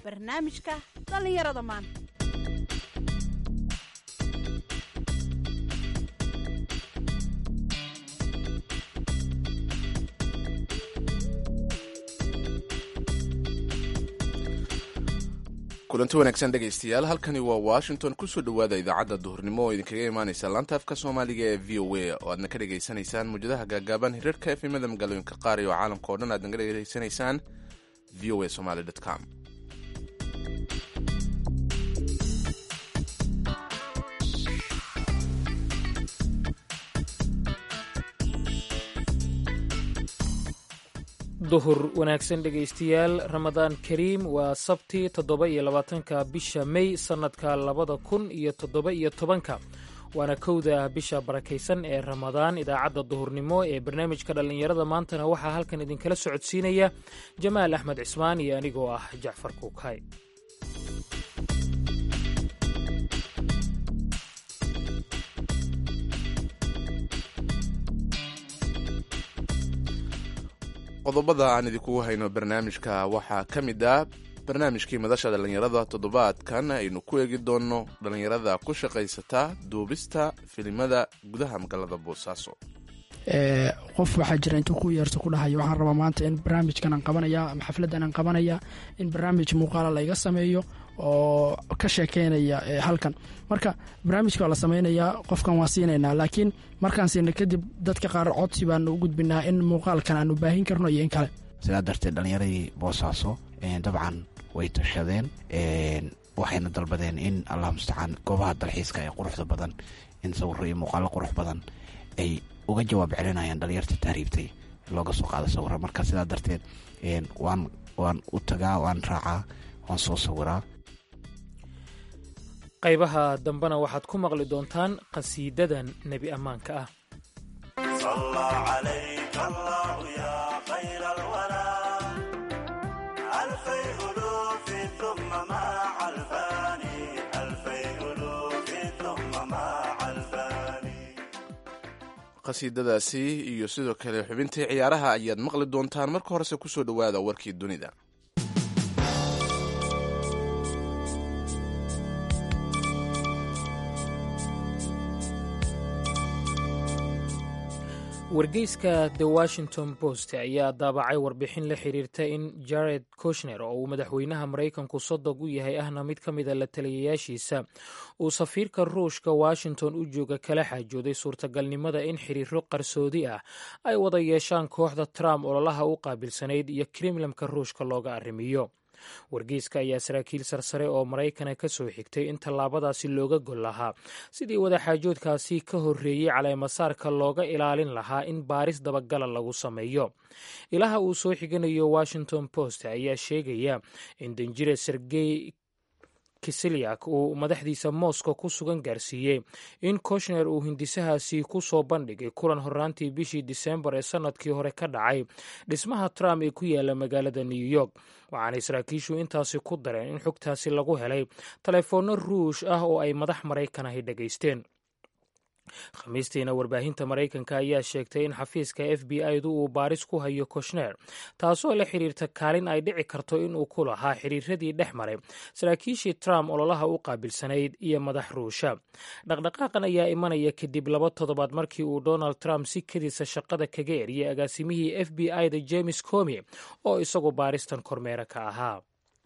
barnaamijka dhallinyarada maanta kulanti wanaagsan dhegaystayaal halkani waa washington kusoo dhowaada idaacadda duhurnimo oo idinkaga imaaneysa laanta afka soomaaliga ee v o a oo aadna ka dhegaysanaysaan muwjadaha gaagaaban hirarka efimada magaalooyinka qaar iyo caalamka o dhan aadna ka dhegaysanaysaan v o a somaly com duhur wanaagsan dhegaystayaal ramadaan kariim waa sabti toddoba iyo labaatanka bisha mey sannadka labada kun iyo toddoba iyo tobanka waana kowda bisha barakaysan ee ramadaan idaacadda duhurnimo ee barnaamijka dhallinyarada maantana waxaa halkan idinkala socodsiinaya jamaal axmed cismaan iyo anigoo ah jacfar kuukay qodobada aan idinkugu hayno barnaamijka waxaa ka mid ah barnaamijkii madasha dhallinyarada toddobaadkan aynu ku eegi doonno dhallinyarada ku shaqaysata duubista filimada gudaha magaalada boosaaso qof waxaa jira intuu ku yeerto ku dhahayo waxaan rabaa maanta in barnaamijkan aan qabanaya ama xafladdan aan qabanaya in barnaamij muuqaala layga sameeyo oo ka sheekeynaya halkan marka barnaamijka waa la sameynayaa qofkan waa siinaynaa laakiin markaan siina kadib dadka qaar codsi baanu u gudbinaa in muuqaalkan aanu baahin karno iyo in kale sidaa darteed dhallinyaradii boosaaso dabcan way tashadeen waxayna dalbadeen in allah mustacaan goobaha dalxiiska ee quruxda badan in sawiro iyo muuqaalo qurux badan ay uga jawaab celinayaan dhalinyarta tahriibtay looga soo qaado sawiro marka sidaa darteed waan waan u tagaa waan raacaa waan soo sawiraa qaybaha dambena waxaad ku maqli doontaan qhasiidadan nebi ammaanka ah qhasiidadaasi iyo sidoo kale xubintii ciyaaraha ayaad maqli doontaan marka horese kusoo dhowaada warkii dunida wargeyska the washington post ayaa daabacay warbixin la xiriirta in jared kushner oo uu madaxweynaha maraykanku sodog u yahay ahna mid ka mida la taliyayaashiisa uu safiirka ruushka washington u jooga kala xaajooday suurtagalnimada in xiriiro qarsoodi ah ay wada yeeshaan kooxda trump ololaha u qaabilsanayd iyo kremlamka ruushka looga arrimiyo wargeyska ayaa saraakiil sarsare oo maraykana ka soo xigtay in tallaabadaasi looga gol lahaa sidii wadaxaajoodkaasi ka horreeyey caleemasaarka looga ilaalin lahaa in baaris dabagala lagu sameeyo ilaha uu soo xiganayo washington post ayaa sheegaya in danjire sergey kisilyak uu madaxdiisa moscow ku sugan gaarsiiyey in koshner uu hindisahaasi ku soo bandhigay kulan horraantii bishii disembar ee sannadkii hore ka dhacay dhismaha trump ee ku yaala magaalada new york waxaanay saraakiishu intaasi ku dareen in xogtaasi lagu helay taleefoonno ruush ah oo ay madax maraykan ahi dhegaysteen khamiistiina warbaahinta maraykanka ayaa sheegtay in xafiiska f b i du uu baaris ku hayo koshner taasoo la xiriirta kaalin ay dhici karto inuu ku lahaa xiriiradii dhex maray saraakiishii trump ololaha u qaabilsanayd iyo madax ruusha dhaqdhaqaaqan ayaa imanaya kadib laba toddobaad markii uu donald trump si kadiisa shaqada kaga eriyay agaasimihii f b i da james comi oo isagu baaristan kormeere ka ahaa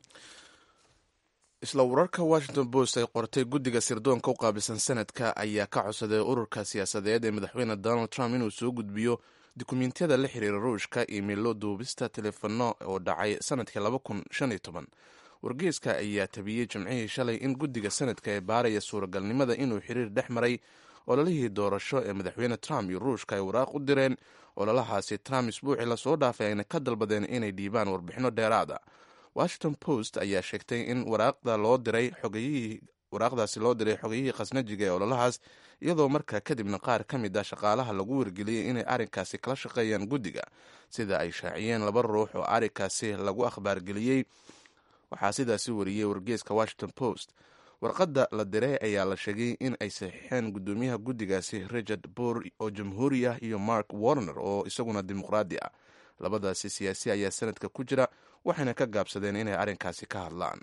isla wararka washington post ay qortay guddiga sirdoonka u qaabilsan sanadka ayaa ka codsaday ururka siyaasadeed ee madaxweyne donald trump inuu soo gudbiyo dukumentiyada la xiriira ruushka imeilo duubista telefono oo dhacay sanadkii laba kun shan iyo toban wargeyska ayaa tabiyey jimcihii shalay in guddiga sanadka ee baaraya suuragalnimada inuu xiriir dhex maray ololihii doorasho ee madaxweyne trump iyo ruushka ay waraaq u direen ololahaasi trump isbuucii lasoo dhaafay ayna ka dalbadeen inay dhiibaan warbixino dheeraada washington post ayaa sheegtay in waraaqda loo diray xogayihii waraaqdaasi loo diray xogayihii khasnajiga ee ololahaas iyadoo markaa kadibna qaar ka mid ah shaqaalaha lagu wargeliyey inay arrinkaasi kala shaqeeyaan guddiga sida ay shaaciyeen laba ruux oo arrinkaasi lagu akhbaargeliyey waxaa sidaasi wariyey wargeeska washington post warqadda la diray ayaa la sheegay in ay saxiixeen guddoomiyaha guddigaasi richard boor oo jamhuuri ah iyo mark warner oo isaguna dimuqraadi ah labadaasi siyaasi ayaa sanadka ku jira waxayna ka gaabsadeen inay arrinkaasi ka hadlaan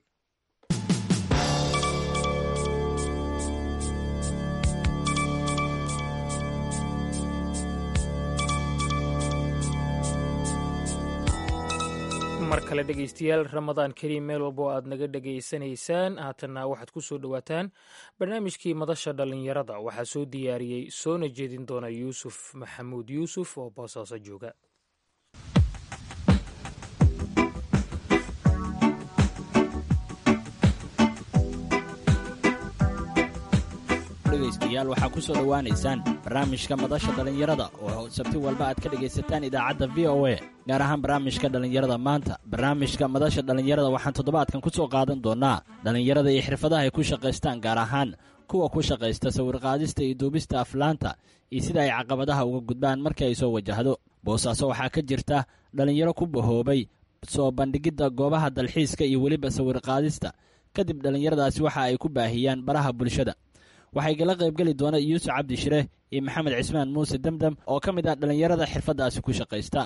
mar kale dhegaystayaal ramadaan kariim meel walba oo aad naga dhegaysanaysaan haatanna waxaad ku soo dhowaataan barnaamijkii madasha dhallinyarada waxaa soo diyaariyey soona jeedin doona yuusuf maxamuud yuusuf oo boosaaso jooga dhegaystayaal waxaa ku soo dhowaanaysaan barnaamijka madasha dhallinyarada oo sabti walba aad ka dhegaysataan idaacadda v o a gaar ahaan barnaamijka dhallinyarada maanta barnaamijka madasha dhallinyarada waxaan toddobaadkan ku soo qaadan doonnaa dhallinyarada iyo xirfadaha ay ku shaqaystaan gaar ahaan kuwa ku shaqaysta sawirqaadista iyo duubista aflaanta iyo sida ay caqabadaha uga gudbaan markii ay soo wajahdo boosaaso waxaa ka jirta dhallinyaro ku bahoobay soo bandhigidda goobaha dalxiiska iyo weliba sawirqaadista kadib dhallinyaradaasi waxa ay ku baahiyaan baraha bulshada waxay gala qaybgeli doona yuusuf cabdi shire iyo maxamed cismaan muuse demdem oo ka mid ah dhallinyarada xirfaddaasi ku shaqaysta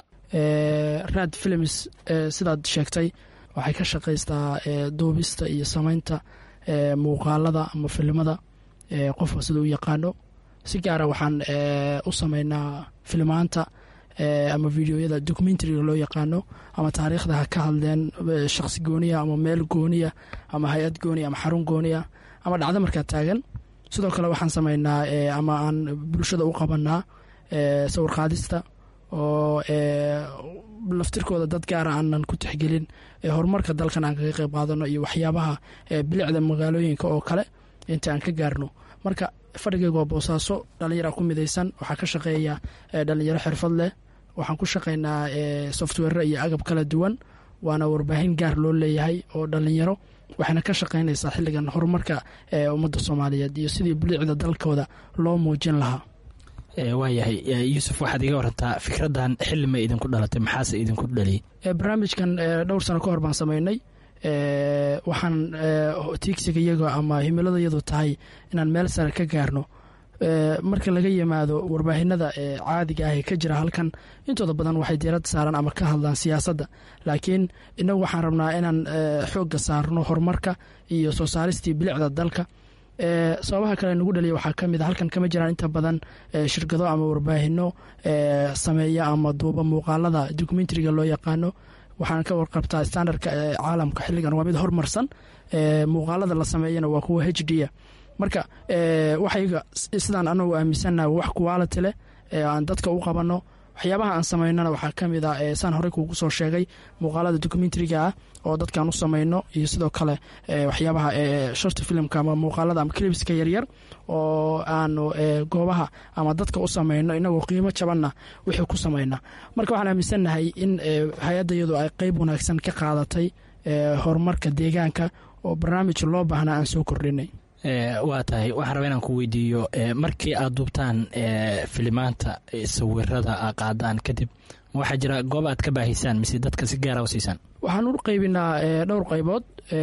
raad films sidaad sheegtay waxay ka shaqaystaa duubista iyo samaynta muuqaalada ama filimada qofka sida u yaqaano si gaara waxaan u sameynaa filmaanta ama videoyada documentariga loo yaqaano ama taariikhda ha ka hadleen shaqsi gooniya ama meel gooniya ama hay-ad gooniya ama xarun gooniya ama dhacdo markaa taagan sidoo kale waxaan sameynaa ama aan bulshada u qabanaa sawir qaadista oo laftirkooda dad gaara aanan ku tixgelin horumarka dalkan aan kaga qeyb qaadano iyo waxyaabaha bilicda magaalooyinka oo kale inta aan ka gaarno marka fadhigeyga waa boosaaso dhallinyara ku midaysan waxaa ka shaqeeya dhallinyaro xirfad leh waxaan ku shaqeynaa software iyo agab kala duwan waana warbaahin gaar loo leeyahay oo dhallinyaro waxayna ka shaqeynaysaa xilligan horumarka ummadda soomaaliyeed iyo sidii bilicda dalkooda loo muujin lahaa waayahay yuusuf waxaad iga warantaa fikraddan xilli ma idinku dhalatay maxaase idinku dhaliyey barnaamijkan dhowr sano ka hor baan sameynay waxaan tiigsiga iyaga ama himilada iyadu tahay inaan meel sare ka gaarno marka laga yimaado warbaahinada caadiga ah ee ka jira halkan intooda badan waxay diiradda saaraan ama ka hadlaan siyaasadda laakiin inagu waxaan rabnaa inaan xoogga saarno horumarka iyo soo saaristii bilicda dalka sababaha kale nagu dhaliya waxaa ka mid a halkan kama jiraan inta badan shirkado ama warbaahino sameeya ama duuba muuqaalada documentariga loo yaqaano waxaan ka warqabtaa standardka caalamka xilligan waa mid hormarsan muuqaalada la sameeyana waa kuwa h d a marka waxayga sidaan anagu aaminsannaha wax quality leh aan dadka u qabanno waxyaabaha aan samaynana waxaa ka mid ah saan horey kuugu soo sheegay muuqaalada documentariga ah oo dadkaan u samayno iyo sidoo kale waxyaabaha short filmka ama muuqaalada ama clibska yaryar oo aanu goobaha ama dadka u samayno inagoo qiimo jabanna wixii ku samayna marka waxaan aaminsannahay in hay-adda iyadu ay qeyb wanaagsan ka qaadatay horumarka deegaanka oo barnaamij loo baahnaa aan soo kordhinay waa tahay waxaan rabaa inaan ku weydiiyo markii aad duubtaan filimaanta sawirada a qaadaan kadib waxaa jira goob aad ka baahisaan mise dadka si gaara u siisaan waxaan u qaybinaa dhowr qaybood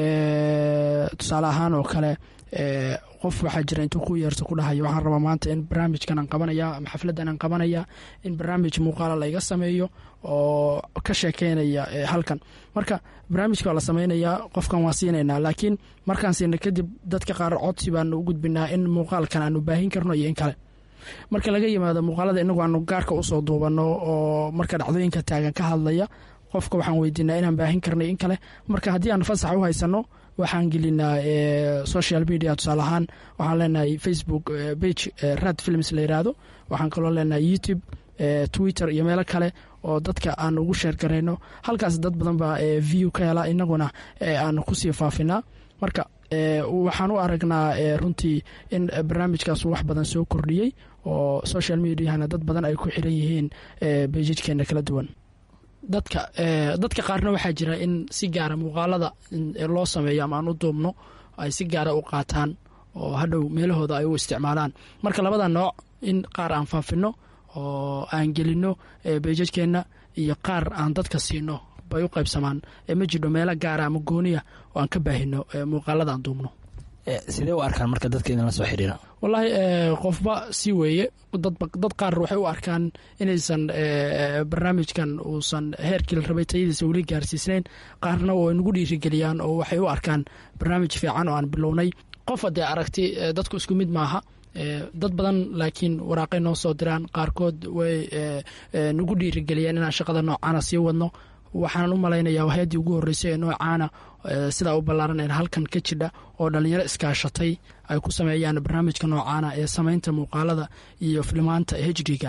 tusaale ahaan oo kale qof waxaa jira intuu ku yeerto ku dhahayo waxaan rabaa maanta in barnaamijkan aan qabanaya ama xafladdan aan qabanaya in barnaamij muuqaala layga sameeyo oo ka sheekeynaya halkan marka barnaamijka waa la sameynayaa qofkan waa siinaynaa laakiin markaan siina kadib dadka qaar codsi baanu u gudbinaa in muuqaalkan aanu baahin karno iyo in kale marka laga yimaado muuqaalada inagu aanu gaarka usoo duubano oo marka dhacdooyinka taagan ka hadlaya qofka waxaan weydiinaa inaan baahin karnay in kale marka haddii aan fasax u haysano waxaan gelinaa social media tusaale ahaan waxaan leenahay facebook bage rad films la yiraahdo waxaan kaloo leenahay youtube twitter iyo meelo kale oo dadka aan ugu sheer garayno halkaas dad badan baa view ka hela inaguna aan kusii faafinaa marka waxaan u aragnaa runtii in barnaamijkaas wax badan soo kordhiyey oo social mediahana dad badan ay ku xiran yihiin bejijkeena kala duwan dadka dadka qaarna waxaa jira in si gaara muuqaalada loo sameeyo ama aan u duubno ay si gaara u qaataan oo hadhow meelahooda ay u isticmaalaan marka labada nooc in qaar aan faafino oo aan gelino bejajkeenna iyo qaar aan dadka siino bay u qaybsamaan ma jidho meelo gaara ama gooniya oo aan ka baahino muuqaalada aan duubno sidee u arkaan marka dadka idinla soo xiriira wallaahi qofba si weeye dad qaar waxay u arkaan inaysan barnaamijkan uusan heerkii la rabay tayadiisa weli gaarsiisnayn qaarna way nagu dhiirigeliyaan oo waxay u arkaan barnaamij fiican oo aan bilownay qof haddee aragti dadku isku mid maaha dad badan laakiin waraaqay noo soo diraan qaarkood way nagu dhiirigeliyaan inaan shaqada noocaana sii wadno waxaanan u malaynayaa hay-addii ugu horreysay ee noocaana sidaa u ballaaran ee halkan ka jidha oo dhallinyaro iskaashatay ay ku sameeyaan barnaamijka noocaana ee samaynta muuqaalada iyo filimaanta hd-ga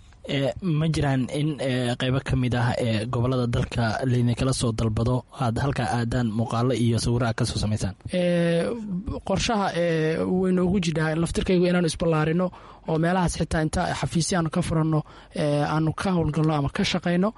ma jiraan in qeybo ka mid ah ee gobolada dalka laydinkala soo dalbado aad halkaa aadaan muuqaalo iyo sawiraha kasoo samaysaan qorshaha way noogu jidhaa laftirkaygu inaanu isballaarino oo meelahaas xitaa inta xafiisya aanu ka furanno aanu ka howlgalno ama ka shaqayno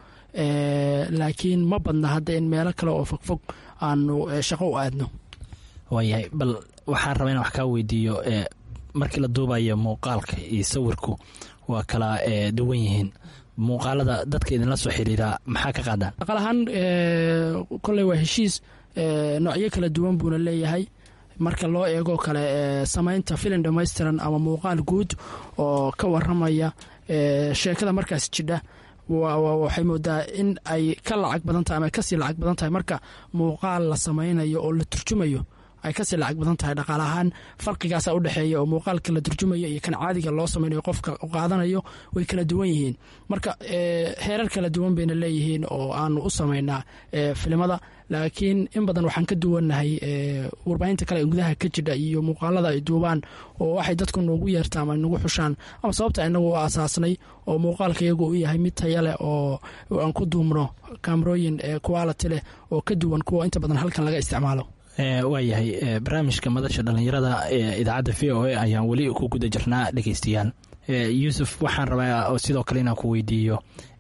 laakiin ma badna hadda in meelo kale oo fogfog aanu shaqo u aadno waayahay bal waxaan rabaa in wax kaa weydiiyo markii la duubayo muuqaalka iyo sawirku waa kala duwan yihiin muuqaalada dadka idinla soo xiriiraa maxaa ka qaadaan aqal ahaan koley waa heshiis noocyo kala duwan buuna leeyahay marka loo eego kale samaynta filin dhammaystiran ama muuqaal guud oo ka waramaya sheekada markaas jidha waxay moodaa in ay ka lacag badan tahay ama kasii lacag badan tahay marka muuqaal la samaynayo oo la turjumayo ay kasii lacag badan tahay dhaqaale ahaan farqigaasa udhexeeya oo muuqaalka la turjumayo iyo kan caadiga loo samaynayo qofka qaadanayo way kala duwan yihiin marka heerar kala duwan bayna leeyihiin oo aanu u samaynaa filimada laakiin in badan waxaan ka duwannahay warbaahinta kale gudaha ka jidha iyo muuqaalada ay duubaan oo waxay dadku noogu yeertaan ama nagu xushaan ama sababta inagu u aasaasnay oo muuqaalka iyagu u yahay mid taya leh oo aan ku duumno kamerooyin quality leh oo ka duwan kuwa inta badan halkan laga isticmaalo waayahay barnaamijka madasha dhallinyarada ee idaacadda v o a ayaan weli ku guda jirnaa dhegeystayaal yuusuf waxaan rabaa sidoo kale inaan ku weydiiyo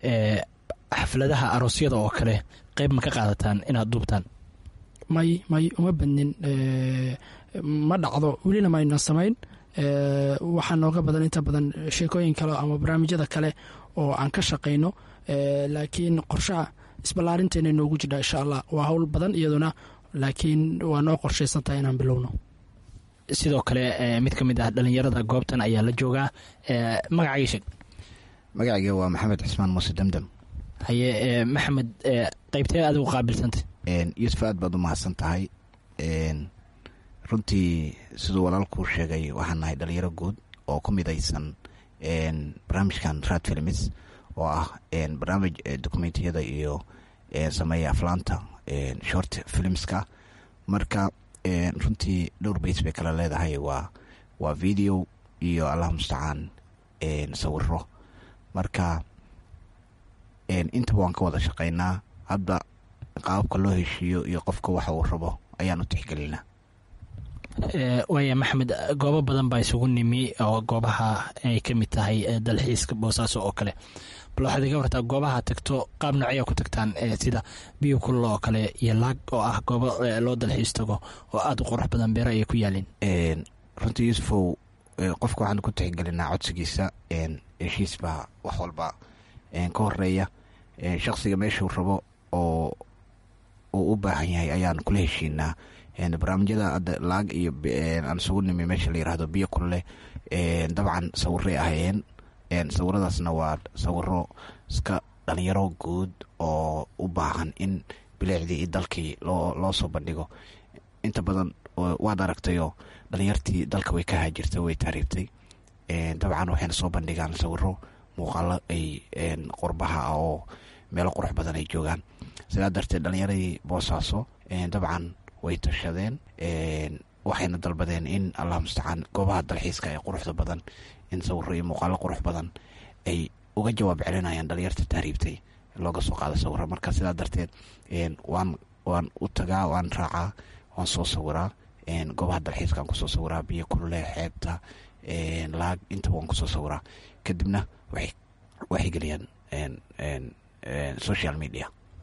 xafladaha aroosyada oo kale qeyb ma ka qaadataan inaad duubtaan may may uma badnin ma dhacdo welina mayna samayn waxaa nooga badan inta badan sheekooyin kale ama barnaamijyada kale oo aan ka shaqayno laakiin qorshaha isballaarinteena noogu jidha insha allah waa howl badan iyaduna laakiin waa noo qorshaysantahay inaan bilowno sidoo kale mid ka mid ah dhalinyarada goobtan ayaa la joogaa magacagii sheeg magacayga waa maxamed cismaan muuse demdem haye maxamed qeybtee adigu qaabilsantay yuusuf aad baad u mahadsan tahay runtii siduu walaalkuu sheegay waxaan nahay dhalinyaro guud oo ku midaysan barnaamijkan rad films oo ah barnaamij dokumentiyada iyo sameeya aflaanta short filmska marka runtii dhowr bays bay kala leedahay waa waa video iyo allah mustacaan sawiro marka intaba waan ka wada shaqeynaa hadda qaababka loo heshiiyo iyo qofka waxa uu rabo ayaan u tixgelinaa waaya maxamed goobo badan baa isugu nimi oo goobaha ay ka mid tahay dalxiiska boosaaso oo kale bal waxaad iga wartaa goobaha tagto qaab noocyaa ku tagtaan sida biyo kulul oo kale iyo laag oo ah goobo loo dalxiis tago oo aada u qurux badan beero ayay ku yaalin runtii yuusufow qofka waxaan ku tixgelinaa codsigiisa heshiis baa wax walba ka horeeya shaqsiga meeshuu rabo oo uu u baahan yahay ayaan kula heshiinaa barnaamijyada hadda laag iyo aan isugu nimi meesha la yirahdo biyo kulule dabcan sawiray ahayeen sawiradaasna waa sawiro iska dhalinyaro guud oo u baahan in bileecdii iyo dalkii loo loo soo bandhigo inta badan waad aragtayoo dhalinyartii dalka way ka haajirtay way taariibtay dabcan waxayna soo bandhigaan sawiro muuqaalo ay qurbaha ah oo meelo qurux badan ay joogaan sidaa darteed dhalinyaradii boosaaso dabcan way tashadeen waxayna dalbadeen in allah mustacaan goobaha dalxiiska ee quruxda badan in sawiro iyo muuqaalo qurux badan ay uga jawaab celinayaan dhalinyarta tahriibtay looga soo qaado sawiro marka sidaa darteed waan waan u tagaa waan raacaa waan soo sawiraa goobaha dalxiiska aan kusoo sawiraa biyo kulule xeebta laag intaba waan kusoo sawiraa kadibna waxay geliyaan social media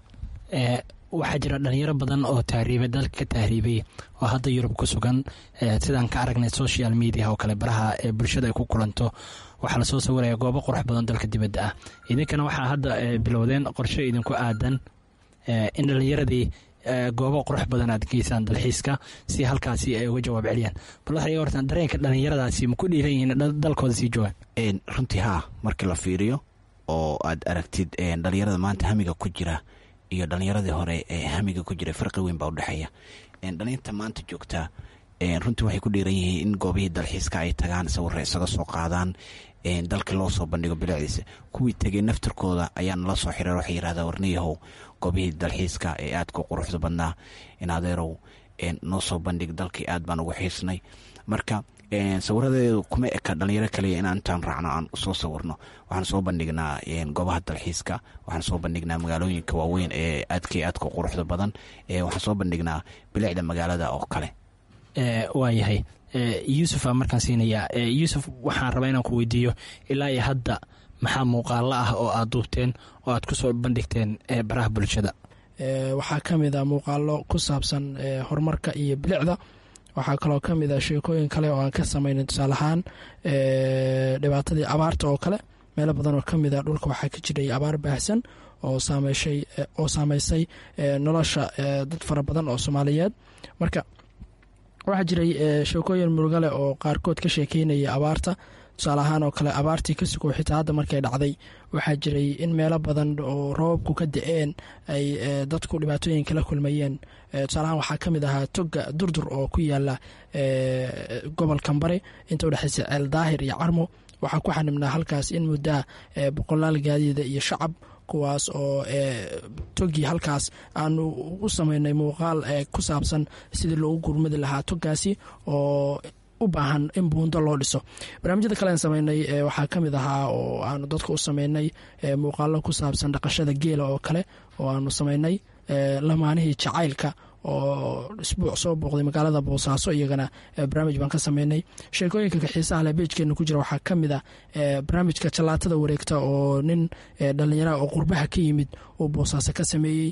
waxaa jira dhalinyaro badan oo tahriibay dalka ka tahriibay oo hadda yurub ku sugan sidaan ka aragnay social media oo kale baraha ee bulshada ay ku kulanto waxaa lasoo sawiraya goobo qurux badan dalka dibadda ah idinkana waxaa hadda bilowdeen qorshe idinku aadan in dhalinyaradii goobo qurux badan aad geysaan dalxiiska si halkaasi ay uga jawaab celiyaan bal waxay hortaan dareenka dhallinyaradaasi ma ku dhiiran yihiin dalkooda sii joogaan runtii haa markii la fiiriyo oo aad aragtid dhalinyarada maanta hamiga ku jira iyo dhalinyaradii hore ee hamiga ku jira farqi weyn baa udhexeeya dhalinta maanta joogtaa runtii waxay ku dhiiran yihiin in goobihii dalxiiska ay tagaan sawirra isaga soo qaadaan dalkii loo soo bandhigo bilicdiisa kuwii tegay naftarkooda ayaa nala soo xiriir waxay yidhahdaa warniyahow goobihii dalxiiska ee aadka quruxda badnaa in adeerow noo soo bandhig dalkii aad baan ugu xiisnay marka sawiradeedu kuma eka dhalinyaro kaliya inaan intaan raacno aan soo sawirno waxaan soo bandhignaa goobaha dalxiiska waxaan soo bandhignaa magaalooyinka waaweyn ee aadka aadka quruxda badan waxaan soo bandhignaa bilicda magaalada oo kale waayahay yuusuf aa markaan siinayaa yuusuf waxaan rabaa inaan ku weydiiyo ilaa iyo hadda maxaa muuqaalo ah oo aad duubteen oo aad ku soo bandhigteen baraha bulshada waxaa ka mid a muuqaalo ku saabsan horumarka iyo bilicda waxaa kaloo ka mid a sheekooyin kale oo aan ka samaynay tusaale ahaan dhibaatadii abaarta oo kale meelo badan oo ka mid a dhulka waxaa ka jiray abaar baahsan oo saameyshay oo saameysay nolosha dad fara badan oo soomaaliyeed marka waxaa jiray sheekooyin murugale oo qaarkood ka sheekeynaya abaarta tusaale ahaan oo kale abaartii ka sugow xitaa hadda markay dhacday waxaa jiray in meelo badan oo roobabku ka da-een ay dadku dhibaatooyin kala kulmayeen tusaale ahaan waxaa ka mid ahaa toga durdur oo ku yaala gobolkan bari inta udhexeysa ceel daahir iyo carmo waxaa ku xanibnaa halkaas in muddaa boqolaal gaadiida iyo shacab kuwaas oo togii halkaas aanu u sameynay muuqaal ku saabsan sidii loogu gurmadi lahaa togaasi oo u baahan in buundo loo dhiso barnaamijyada kale aan sameynay waxaa ka mid ahaa oo aanu dadka u sameynay muuqaalo ku saabsan dhaqashada geela oo kale oo aanu sameynay lamaanihii jacaylka oo isbuuc soo booqday magaalada boosaaso iyagana barnaamij baan ka sameynay sheekooyinka xiisaha leh beejkeena ku jira waxaa ka mid a barnaamijka jallaatada wareegta oo nin dhallinyaraha oo qurbaha ka yimid uu boosaaso ka sameeyey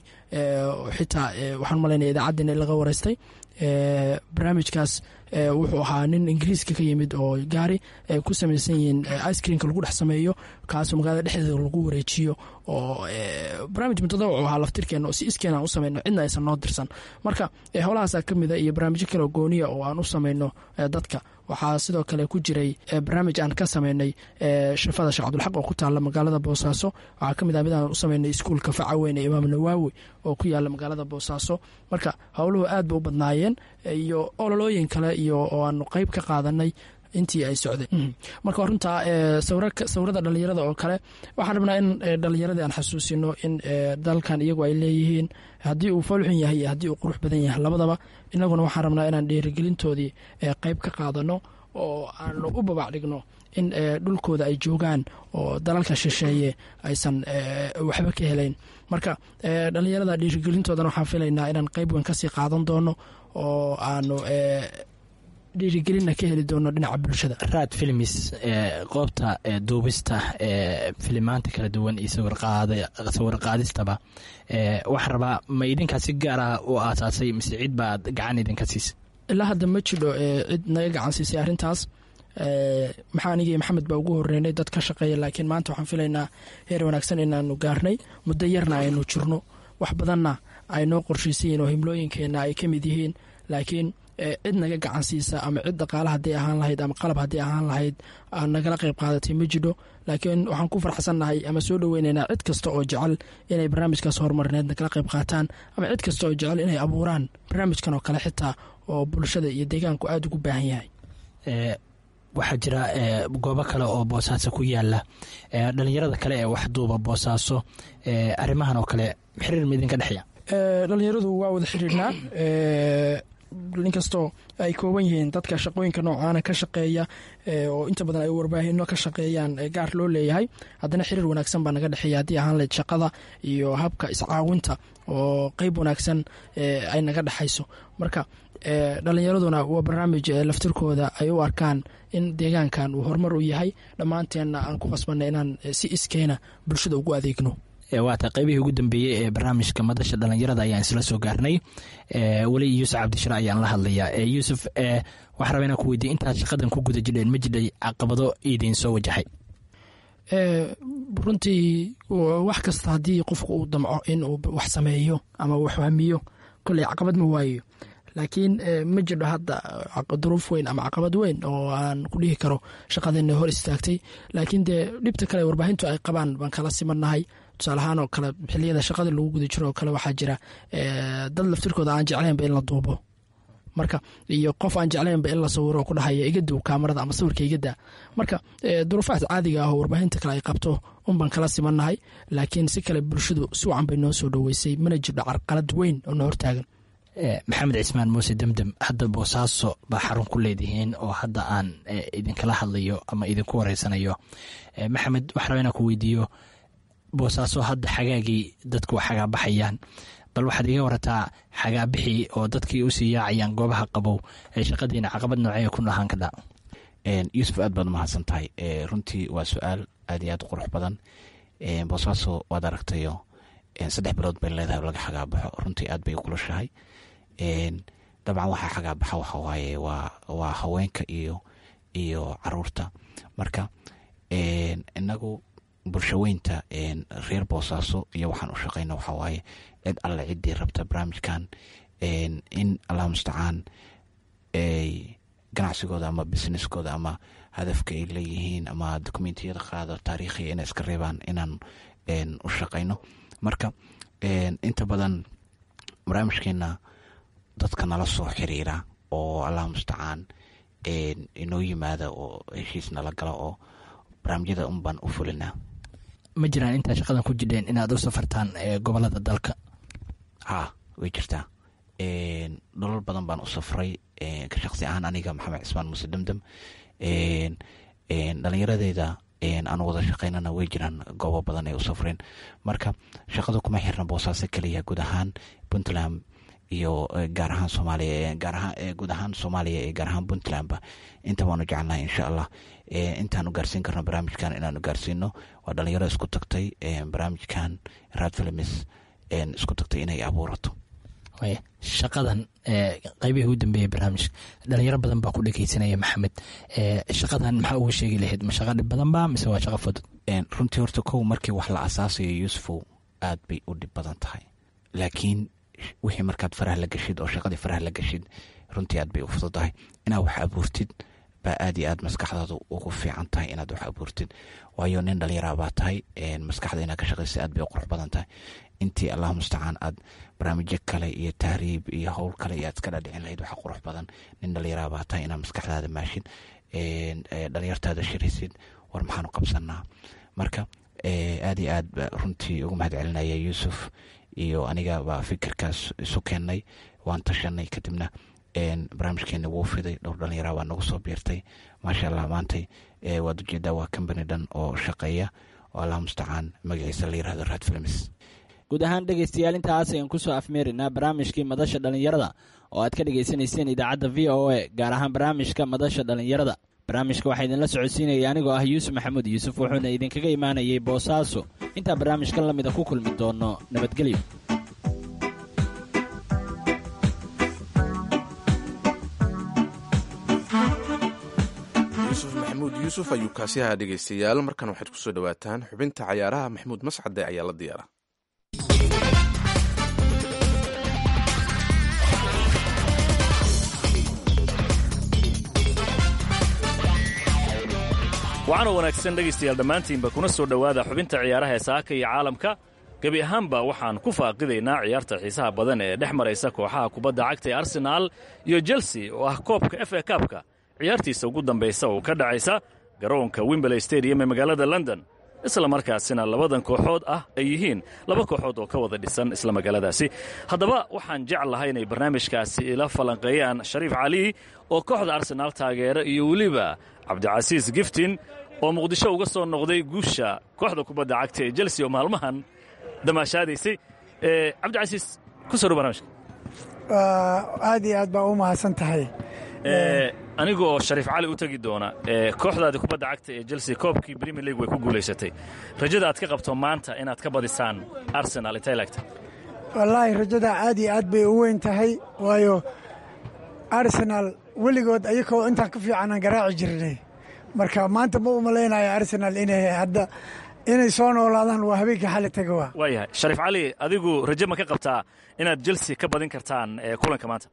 xitaa waxaan malaynaya idaacaddiina in laga wareystay barnaamijkaas wuxuu ahaa nin ingiriiska ka yimid oo gaari ay ku samaysan yihiin icekreamka lagu dhex sameeyo kaasoo magaalada dhexdeeda lagu wareejiyo oo barnaamij mutadawac ahaa laftirkeena oo si iskeena aan u sameyno cidna aysan noo dirsan marka howlahaasaa ka mid a iyo barnaamijyo kale oo gooniya oo aan u sameyno dadka waxaa sidoo kale ku jiray barnaamij aan ka sameynay shafada sheekh cabdulxaq oo ku taala magaalada boosaaso waxaa kamid ah mid aan u sameynay iskuulka faca weyn ee imaam nawaawi oo ku yaala magaalada boosaaso marka howluhu aad ba u badnaayeen iyo ololooyin kale iyo oo aanu qeyb ka qaadanay intii ay socdeen marka runtaa sawirada dhalinyarada oo kale waxaan rabnaa in dhalinyaradii aan xasuusino in dalkan iyagu ay leeyihiin haddii uu foolxun yahay iyo haddii uu qurux badan yahay labadaba inaguna waxaan rabnaa inaan dhiirigelintoodii qeyb ka qaadano oo aanu u babac dhigno in dhulkooda ay joogaan oo dalalka shisheeye aysan waxba ka helayn marka dhalinyarada dhiirigelintoodana waxaan filaynaa inaan qeyb weyn kasii qaadan doono oo aanu dhiirigelinna ka heli doono dhinaca bulshada raad filmis qoobta duubista filimaanta kala duwan iyo sawir qaadistaba waxaan rabaa ma idinkaa si gaara u aasaasay mise cid baad gacan idinka siisay ilaa hadda ma jidho cid naga gacan siisay arrintaas maxaa anigii maxamed baa ugu horeynay dad ka shaqeeya laakiin maanta waxaan filaynaa heer wanaagsan inaanu gaarnay muddo yarna aynu jirno wax badanna ay noo qorshaysan yihiin oo himlooyinkeenna ay ka mid yihiin laakiin cid naga gacan siisa ama cid dhaqaale hadday ahaan lahayd ama qalab hadday ahaan lahayd nagala qayb qaadatay ma jidho laakiin waxaan ku farxsannahay ama soo dhoweynaynaa cid kasta oo jecel inay barnaamijkaas horumarineed nagala qayb qaataan ama cid kasta oo jecel inay abuuraan barnaamijkan oo kale xitaa oo bulshada iyo deegaanku aada ugu baahan yahay waxaa jira goobo kale oo boosaaso ku yaala dhalinyarada kale ee wax duuba boosaaso arrimahan oo kale xiriir ma idinka dhexeeya dhalinyaradu waa wada xiriirnaa inkastoo ay kooban yihiin dadka shaqooyinka noocaana ka shaqeeya oo inta badan ay warbaahino ka shaqeeyaan gaar loo leeyahay haddana xiriir wanaagsan baa naga dhexeeya haddii ahaan layd shaqada iyo habka iscaawinta oo qeyb wanaagsan ay naga dhexayso marka dhalinyaraduna waa barnaamij laftirkooda ay u arkaan in deegaankan uu horumar u yahay dhammaanteenna aan ku qasbanay inaan si iskeena bulshada ugu adeegno waata qaybihii ugu dambeeyey ee barnaamijka madasha dhalinyarada ayaan isla soo gaarnay weli yuusuf cabdishire ayaan la hadlayaa yuusuf waxaa raba inaan ku weydiye intaad shaqadan ku guda jidheen ma jidhay caqabado idiin soo wajahay runtii wax kasta haddii qofku uu damco in uu wax sameeyo ama wax hamiyo kolley caqabad ma waayo laakiin ma jirdho hadda duruuf weyn ama caqabad weyn oo aan ku dhihi karo shaqadeena hor istaagtay laakiin dee dhibta kale warbaahintu ay qabaan baan kala simannahay tusaalahaan oo kale xiliyada shaqada lagu guda jiro oo kale waxaa jira dad laftirkooda aan jeclaynba in la duubo marka iyo qof aan jeclaynba in la sawiro ku dhahaya iga dow kaamarada ama sawirka igada marka duruufahaas caadiga ah oo warbaahinta kale ay qabto unbaan kala simannahay laakiin si kale bulshadu si wacan bay noo soo dhoweysay mana jirdho carqalad weyn oo na hortaagan maxamed cismaan muuse demdem hadda boosaaso baa xarun ku leedihiin oo hadda aan idinkala hadlayo ama idinku wareysanayo maxamed waxaa raba inaan ku weydiiyo boosaaso hadda xagaagii dadku waa xagaabaxayaan bal waxaad iga warataa xagaabixii oo dadkii usii yaacayaan goobaha qabow ee shaqadiina caqabad noocee ku lahaan kadha yuusuf aad baad umahadsan tahay runtii waa su-aal aad iyo aad u qurux badan boosaaso waad aragtayo saddex bilood bay leedahay laga xagaabaxo runtii aad bay ukulashahay dabcan waxaa xagaabaxa waxa waaye waa haweenka iyo iyo caruurta marka inagu bulshaweynta reer boosaaso iyo waxaan u shaqeyna waxaa waaye cid alle ciddii rabta barnaamijkan in allah mustacaan ganacsigooda ama businesskooda ama hadafka ay leeyihiin ama dokumentiyada qaado taariikhiya inay iska reebaan inaan u shaqeyno marka inta badan barnaamijkeena dadka nala soo xiriira oo allah mustacaan inoo yimaada oo heshiis nala gala oo barnaamijyada unbaan u fulinaa ma jiraan intaa shaqadan ku jidheen inaad u safartaan gobolada dalka ha way jirtaa nolol badan baan u safray ka shaqsi ahaan aniga maxamed cismaan muuse demdem dhalinyaradeyda aan wada shaqeynana way jiraan goobo badan ay u safreen marka shaqada kuma xirna boosaaso keliya guud ahaan puntland iyo gaar ahaan soomaaliya guud ahaan soomaaliya iyo gaar ahaan puntlandba inta baanu jecelnahay insha allah intaanu gaarsiin karno barnaamijkan inaanu gaarsiino waa dhalinyaro isku tagtay barnaamijkan rad films isku tagtay inay abuurato shaqadan qeybihii u dambeeyey barnaamijka dhalinyaro badan baa ku dhegeysanaya maxamed shaqadan maxaa uga sheegi lahayd ma shaqa dhib badan ba mise waa shaqa fudud runtii horta kow markii wax la asaasayo yuusufow aad bay u dhib badan tahay laakiin wixii markaad faraha la geshid oo shaqadii faraha la geshid runtii aad bay u fududahay inaad wax abuurtid baa aad iyo aad maskaxdaadu ugu fiican tahay inaad wax abuurtid waayo nin dhalinyara baa tahay maskaxda inaad ka shaqaysa aad bay u qurux badan tahay intii allah mustacaan aad barnaamijyo kale iyo tahriib iyo howl kale iyo aad iska dhadhicin lahayd waxa qurux badan nin dhalinyara baa tahay inaad maskaxdaada maashid dhalinyartaada shiraysid war maxaanu qabsanaa marka aad iyo aad runtii ugu mahad celinaya yuusuf iyo aniga baa fikirkaas isu keennay waan tashanay kadibna barnaamijkeeni wuu fiday dhowr dhalinyara baa nagu soo biirtay maasha allah maantay waad ujeedaa waa combany dhan oo shaqeeya oo allah mustacaan magaciisa la yirahdo rad films guud ahaan dhegaystayaal intaas ayaan kusoo afmeerinaa barnaamijkii madasha dhallinyarada oo aad ka dhagaysanayseen idaacadda v o a gaar ahaan barnaamijka madasha dhallinyarada barnaamijka waxaa idinla socodsiinaya anigoo ah yuusuf maxamuud yuusuf wuxuuna idinkaga imaanayay boosaaso intaa barnaamijkan la mida ku kulmi doono nabadgelyo yuusuf maxamuud yuusuf ayuu kaasiyaha dhegaystayaal markan waxaad ku soo dhowaataan xubinta cayaaraha maxamuud mascade ayaa la diyaara waxaana wanaagsan dhegaystayaal dhammaantiinba kuna soo dhowaada xubinta ciyaaraha ee saaka iyo caalamka gebi ahaanba waxaan ku faaqidaynaa ciyaarta xiisaha badan ee dhex maraysa kooxaha kubadda cagta ee arsenaal iyo chelsea oo ah koobka f a kaabka ciyaartiisa ugu dambaysa oo ka dhacaysa garoonka wimberley stadium ee magaalada london isla markaasina labadan kooxood ah ay yihiin laba kooxood oo ka wada dhisan isla magaaladaasi haddaba waxaan jeclahay inay barnaamijkaasi ila falanqeeyaan shariif cali oo kooxda arsenaal taageera iyo weliba cabdicasiis giftin oo muqdisho uga soo noqday guusha kooxda kubadda cagta ee chelsea oo maalmahan damaashaadaysay cabdicasiis ku soo dhow barnamijka aad iyo aad baa u mahadsan tahay anigoo shariif cali u tegi doona kooxdaadii kubadda cagta ee chelsea koobkii premier league way ku guulaysatay rajada aad ka qabto maanta inaad ka badisaan arsenal intay laagta wallaahi rajada aad iyo aad bay u weyn tahay waayo arsenal weligood ayakoo intaan ka fiicanaan garaaci jirnay marka maanta ma u malaynayo arsenal inay hadda inay soo noolaadaan waa habeenkii xali taga waa waayahay shariif cali adigu raje ma ka qabtaa inaad chelsea ka badin kartaan ee kulanka maanta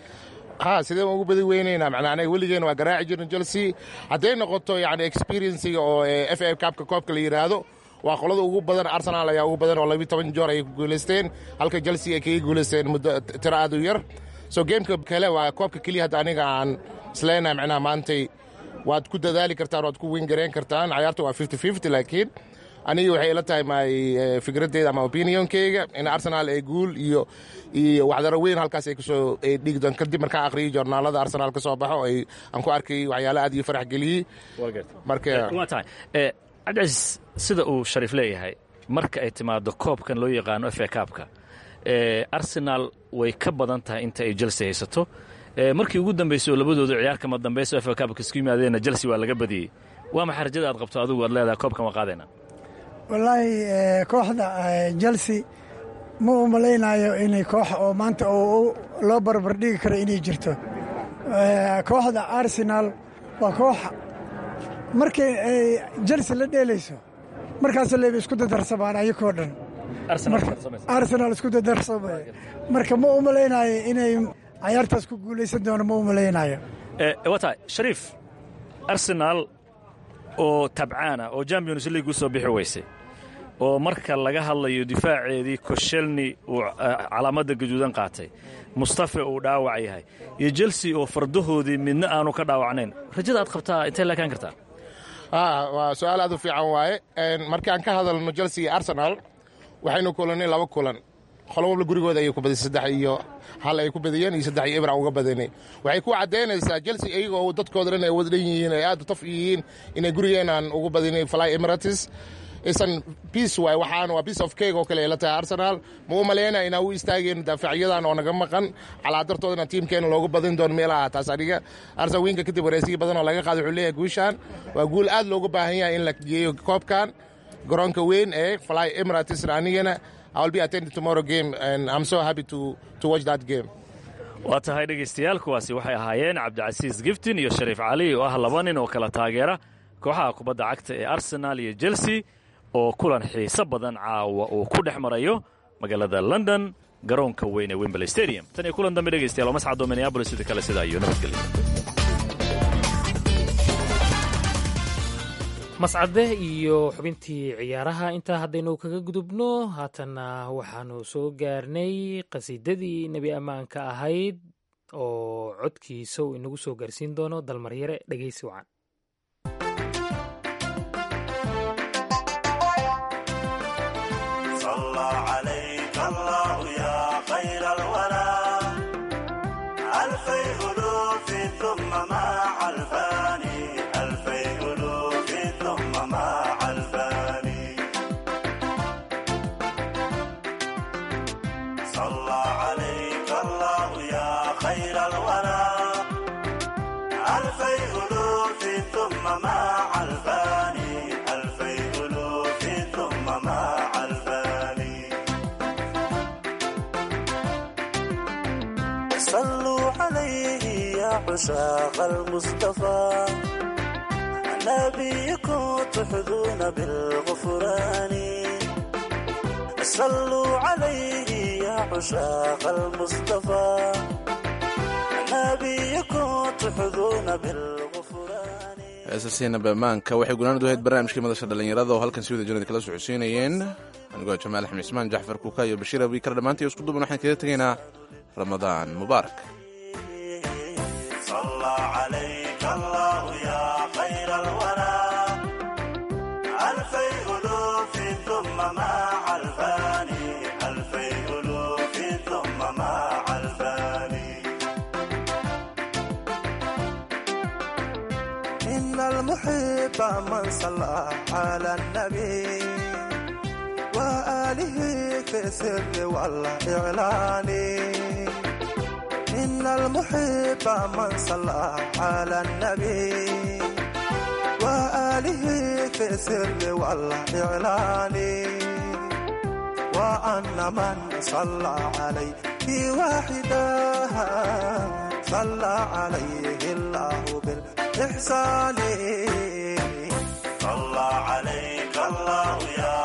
ha sidee ugu badi weynaynaa macnaa anaga weligeena waa garaaci jirna chelsea hadday noqoto yani experienciga oo f a kaabka koobka la yidhaahdo waa qolada ugu badan arsenal ayaa ugu badan oo labiyo toban joor ayay ku guulaysteen halka chelsea ay kaga guulaysteen muddo tiro aad u yar so gameka kale waa koobka keliya hadda aniga aan isleenahay macnaha maantay waad ku dadaali kartaan waad ku wingareyn kartaan cayaarta waa fifty fifty laakiin aniga waxay ila tahay my fikradeyda ama opinionkeyga in arsenal ay guul iyo iyo waxdaro weyn halkaas ay kusoo dhigi doon kadib markaan akhriyay joornaalada arsenal ka soo baxo ay aan ku arkay waxyaala aad iyo farax geliyey marka waa tahay cabdicasiis sida uu shariif leeyahay marka ay timaado koobkan loo yaqaano f a kaabka arsenal way ka badan tahay inta ay chelsea haysato markii ugu dambaysay oo labadooda ciyaar kama dambayso f a kaabka isku yimaadeenna chelsea waa laga badiyey waa maxay rajada aad qabto adigu aad leedahay koobkan waa qaadayna wallaahi kooxda chelsea ma u malaynayo inay koox oo maanta loo barbardhigi karo inay jirto kooxda arsenal waa koox markay ay chelsea la dheelayso markaas leyba isku dadarsamaan ayakoo dhan arsenal isku dadarsamay marka ma u malaynayo inay cayaartaas ku guulaysan doono ma u malaynayo waa tahay shariif arsenal oo tabcaana oo champions league u soo bixi weysay oo marka laga hadlayo difaaceedii koshelni uu calaamadda gaduudan qaatay mustafe uu dhaawac yahay iyo chelsea oo fardahoodii midna aanu ka dhaawacnayn rajada aad qabtaa intay laakaan kartaa waa su-aal aad u fiican waaye markii aan ka hadalno chelsea iyo arsenal waxaynu kulannay laba kulan qolo walba gurigooda ayay ku badisay saddex iyo hal ay ku badiyeen iyo saddex iyo ibra uga badanay waxay ku caddaynaysaa chelsea iyagoo dadkooda dhan ay wada dhan yihiin ay aad u taf yihiin inay gurigeenaan ugu badinay fly emirates isan biace waay waxaana waa piece of cake oo kale ay la tahay arsenal ma u malaynaya inaan u istaageen daafacyadan oo naga maqan calaadartoodana tiimkeena loogu badin doono meelaha taas aniga arsenal wiinka kadib wareysiyo badan oo laga qaaday wuxuu leeyahay guushaan waa guul aad loogu baahan yahay in la geeyo koobkan garoonka weyn ee fly emirates anigana I will be attending tomorrow game and I'm so happy to to watch that game. waa tahay dhegaystayaal kuwaasi waxay ahaayeen cabdicasiis giftin iyo shariif cali oo ah laba nin oo kala taageera kooxaha kubadda cagta ee arsenal iyo chelsea oo kulan xiiso badan caawa uu ku dhex marayo magaalada london garoonka weyn ee wembley stadium tan iyo kulan dambe dhegaystayaal oo mascado minneabolis sida kale sida iyo nabadgelyo mascade iyo xubintii ciyaaraha intaa haddaynu kaga gudubno haatanna waxaanu soo gaarnay qasiidadii nebi ammaanka ahayd oo codkiisa uu inagu soo gaarsiin doono dalmaryare dhegaysi wacan عشاق المصطفى نبيكم تحظون بالغفران صلوا عليه يا عشاق المصطفى نبيكم تحظون بالغفران heesasiina bamaanka waxay gunaanadu ahayd barnaamijkii madasha dhallinyarada oo halkan si wada janada kala socodsiinayeen anigoo jamaal axmed ismaan jaxfar kuuka iyo bashiir abiikar dhammaantii isku duban waxaan kaga tegaynaa ramadaan mubaarak صلى عليك الله يا خير الورى ألفي ألوف ثم مع الفاني ألفي ألوف ثم مع الفاني إن المحب من صلى على النبي وآله في السر والإعلان إن المحب من صلى على النبي وآله في السر والإعلان وأن من صلى عليه واحدا صلى عليه الله بالإحسان صلى عليك الله يا